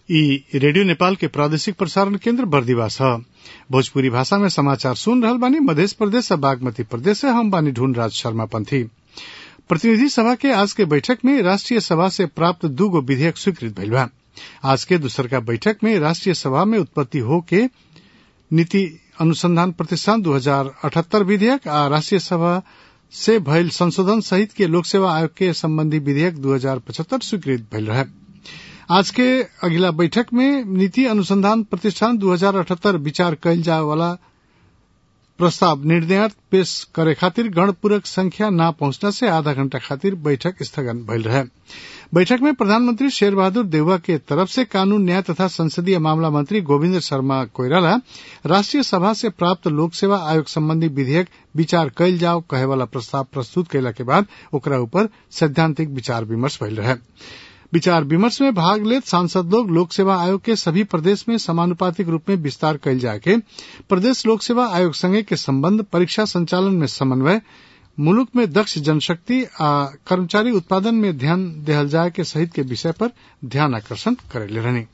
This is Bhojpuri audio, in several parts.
ई रेडियो नेपाल के प्रादेशिक प्रसारण केन्द्र बर्दिवास ह भोजपुरी भाषा में समाचार सुन रहल बानी मधेश प्रदेश आ बागमती प्रदेश से हम बानी ढूंढ राज शर्मा पंथी प्रतिनिधि सभा के आज के बैठक में राष्ट्रीय सभा से प्राप्त दूगो विधेयक स्वीकृत भइल बा आज के दूसरका बैठक में राष्ट्रीय सभा में उत्पत्ति हो के नीति अनुसंधान प्रतिष्ठान दू हजार अठहत्तर विधेयक आ राष्ट्रीय सभा से भइल संशोधन सहित के लोक सेवा आयोग के संबंधी विधेयक दू हजार पचहत्तर स्वीकृत भइल रहे आज के अगिला बैठक में नीति अनुसंधान प्रतिष्ठान दू हजार अठहत्तर विचार कयल जाए वाला प्रस्ताव निर्णय पेश करे खातिर गणपूरक संख्या न पहुंचने से आधा घंटा खातिर बैठक स्थगन भइल रहे बैठक में प्रधानमंत्री शेर बहादुर देउवा के तरफ से कानून न्याय तथा संसदीय मामला मंत्री गोविंद शर्मा कोइराला राष्ट्रीय सभा से प्राप्त लोक सेवा आयोग संबंधी विधेयक विचार कयल जाओ कहे वाला प्रस्ताव प्रस्तुत कयला के बाद ओकरा ऊपर सैद्धांतिक विचार विमर्श भइल रहे विचार विमर्श में भाग लेत सांसद लोग लोक सेवा आयोग के सभी प्रदेश में समानुपातिक रूप में विस्तार कयल जाके प्रदेश लोक सेवा आयोग संगे के संबंध परीक्षा संचालन में समन्वय मुलुक में दक्ष जनशक्ति आ कर्मचारी उत्पादन में ध्यान देहल जाए के सहित के विषय पर ध्यान आकर्षण करेले रहनी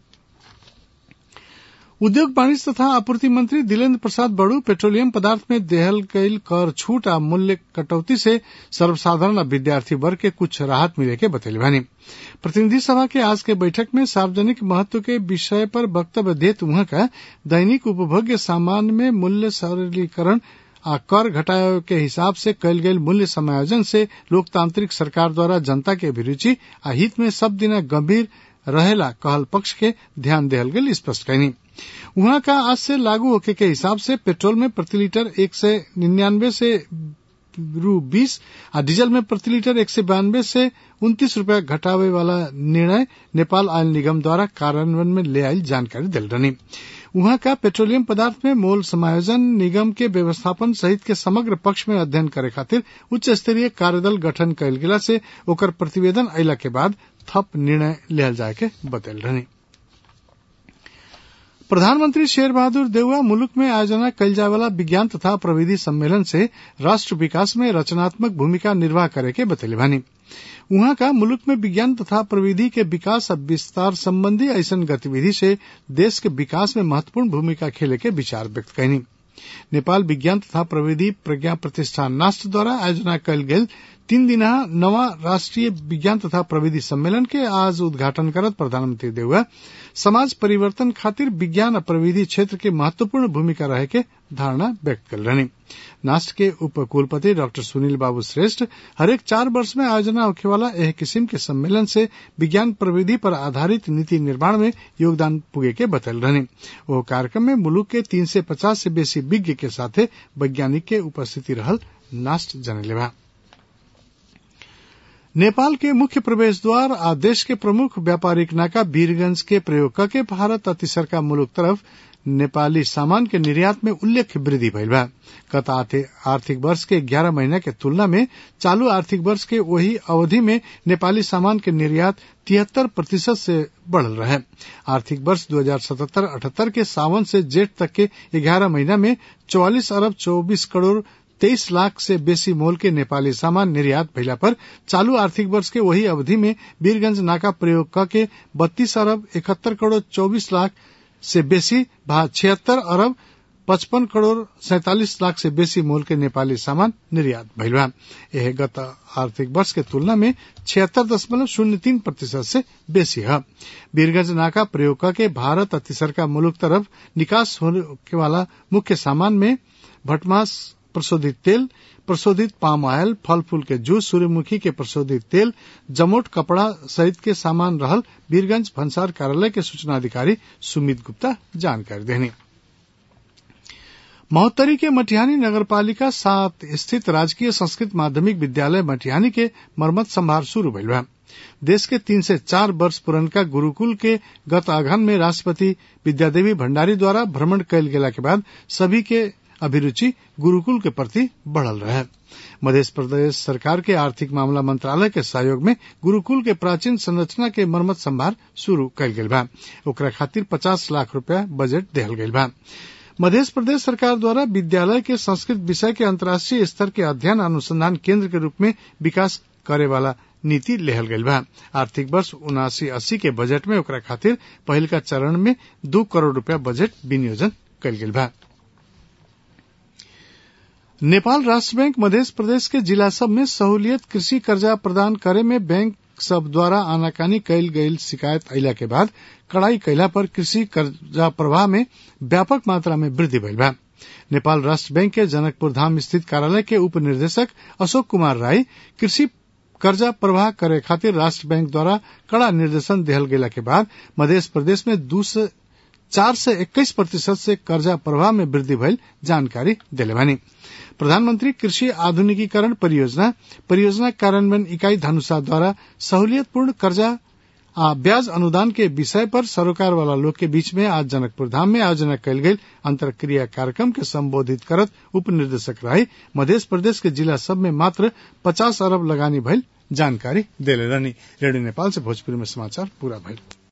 उद्योग वाणिज्य तथा आपूर्ति मंत्री दिलेन्द्र प्रसाद बड़ू पेट्रोलियम पदार्थ में देहल गईल कर छूट आ मूल्य कटौती से सर्वसाधारण आ विद्यार्थी वर्ग के कुछ राहत मिले के बतैले बानी प्रतिनिधि सभा के आज के बैठक में सार्वजनिक महत्व के विषय पर वक्तव्य देत वहां का दैनिक उपभोग्य सामान में मूल्य सरलीकरण आ कर घटाए के हिसाब से कयल गेल मूल्य समायोजन से लोकतांत्रिक सरकार द्वारा जनता के अभिरुचि आ हित में सब दिन गंभीर रहेला कहल पक्ष के ध्यान देहल गेल स्पष्ट कैनी वहां का आज से लागू होके के हिसाब से पेट्रोल में प्रति लीटर एक सौ निन्यानवे से रू बीस आ डीजल में प्रति लीटर एक सौ बयानवे से उन्तीस रूपया घटावे वाला निर्णय नेपाल आयल निगम द्वारा कार्यान्वयन में ले आयल जानकारी दिल रहनी वहां का पेट्रोलियम पदार्थ में मोल समायोजन निगम के व्यवस्थापन सहित के समग्र पक्ष में अध्ययन करे खातिर उच्च स्तरीय कार्यदल गठन कयल गेला से ओकर प्रतिवेदन अयला के बाद थप निर्णय लियल जाए के बतल रहनी प्रधानमंत्री शेर बहादुर देउवा मुलुक में आयोजना कयल जाए वाला विज्ञान तथा प्रविधि सम्मेलन से राष्ट्र विकास में रचनात्मक भूमिका निर्वाह करे के बतैले बानी उहाँ का मुलुक में विज्ञान तथा प्रविधि के विकास और विस्तार संबंधी ऐसन गतिविधि से देश के विकास में महत्वपूर्ण भूमिका खेले के विचार व्यक्त कैनी नेपाल विज्ञान तथा प्रविधि प्रज्ञा प्रतिष्ठान नास्ट द्वारा आयोजना कयल गेल तीन दिना नवा राष्ट्रीय विज्ञान तथा प्रविधि सम्मेलन के आज उद्घाटन करत प्रधानमंत्री देउवा समाज परिवर्तन खातिर विज्ञान और प्रविधि क्षेत्र के महत्वपूर्ण भूमिका रहे के धारणा व्यक्त कर रहनी नास्ट के उप कुलपति डॉक्टर सुनील बाबू श्रेष्ठ हरेक चार वर्ष में आयोजना होखे वाला एह किस्म के सम्मेलन से विज्ञान प्रविधि पर आधारित नीति निर्माण में योगदान पुगे के बतल रहनी वो कार्यक्रम में मुलुक के तीन से पचास से बेसी विज्ञ के साथे वैज्ञानिक के उपस्थिति रहल नास्ट जनले बा नेपाल के मुख्य प्रवेश द्वार आ देश के प्रमुख व्यापारिक नाका वीरगंज के प्रयोग करके भारत आ तीसरका मुलुक तरफ नेपाली सामान के निर्यात में उल्लेख्य वृद्धि भइल बा गत आर्थिक वर्ष के ग्यारह महीना के तुलना में चालू आर्थिक वर्ष के वही अवधि में नेपाली सामान के निर्यात तिहत्तर प्रतिशत से बढ़ल रहे आर्थिक वर्ष दो हजार सतहत्तर अठहत्तर के सावन से जेठ तक के ग्यारह महीना में चौवालीस अरब चौबीस करोड़ तेईस लाख से बेसी मोल के नेपाली सामान निर्यात भइला पर चालू आर्थिक वर्ष के वही अवधि में वीरगंज नाका प्रयोग करके बत्तीस अरब इकहत्तर करोड़ चौबीस लाख से बेसी भा छिहत्तर अरब पचपन करोड़ सैतालीस लाख से बेसी मोल के नेपाली सामान निर्यात भइल बा यह गत आर्थिक वर्ष के तुलना में छिहत्तर दशमलव शून्य तीन प्रतिशत से बेसी है वीरगंज नाका प्रयोग करके भारत और तीसरका मुल्क तरफ निकास होने वाला मुख्य सामान में भटमास प्रशोधित तेल प्रशोधित पाम ऑयल फल फूल के जूस सूर्यमुखी के प्रशोधित तेल जमोट कपड़ा सहित के सामान रहल वीरगंज भंसार कार्यालय के सूचना अधिकारी सुमित गुप्ता जानकारी देनी महोत्तरी के मटिहानी नगरपालिका सात स्थित राजकीय संस्कृत माध्यमिक विद्यालय मटिहानी के मरम्मत संभार शुरू भइल बा देश के तीन से चार वर्ष पुरनका गुरुकुल के गत आघन में राष्ट्रपति विद्यादेवी भंडारी द्वारा भ्रमण कयल गेला के बाद सभी के अभिरुचि गुरुकुल के प्रति बढ़ल रहे मध्य प्रदेश सरकार के आर्थिक मामला मंत्रालय के सहयोग में गुरुकुल के प्राचीन संरचना के मरम्मत संभार शुरू कयल गेल बा ओकरा खातिर पचास लाख रूपया बजट देहल गयल बा मध्य प्रदेश सरकार द्वारा विद्यालय के संस्कृत विषय के अंतर्राष्ट्रीय स्तर के अध्ययन अनुसंधान केंद्र के रूप में विकास करे वाला नीति लेहल गईल बा आर्थिक वर्ष उनासी अस्सी के बजट में ओकरा खातिर पहिलका चरण में दू करोड़ रूपया बजट विनियोजन कईल गईल बा नेपाल राष्ट्र बैंक मध्य प्रदेश के जिला सब में सहूलियत कृषि कर्जा प्रदान करे में बैंक सब द्वारा आनाकानी कैल गईल शिकायत अला के बाद कड़ाई कैला पर कृषि कर्जा प्रवाह में व्यापक मात्रा में वृद्धि भइल बा नेपाल राष्ट्र बैंक के जनकपुर धाम स्थित कार्यालय के उप निर्देशक अशोक कुमार राय कृषि कर्जा प्रवाह करे खातिर राष्ट्र बैंक द्वारा कड़ा निर्देशन दिहल गेला के बाद मध्य प्रदेश में दू से चार से इक्कीस प्रतिशत से कर्जा प्रवाह में वृद्धि भइल जानकारी दिले बानी प्रधानमंत्री कृषि आधुनिकीकरण परियोजना परियोजना कार्यान्वयन इकाई धनुषा द्वारा सहूलियतपूर्ण कर्जा आ ब्याज अनुदान के विषय पर सरोकार वाला लोग के बीच में आज जनकपुर धाम में आयोजना कयल गेल अंतरक्रिया कार्यक्रम के संबोधित करत उप निर्देशक राय मध्य प्रदेश के जिला सब में मात्र पचास अरब लगानी भइल जानकारी देले रहनी रेडियो नेपाल से भोजपुरी में समाचार पूरा भइल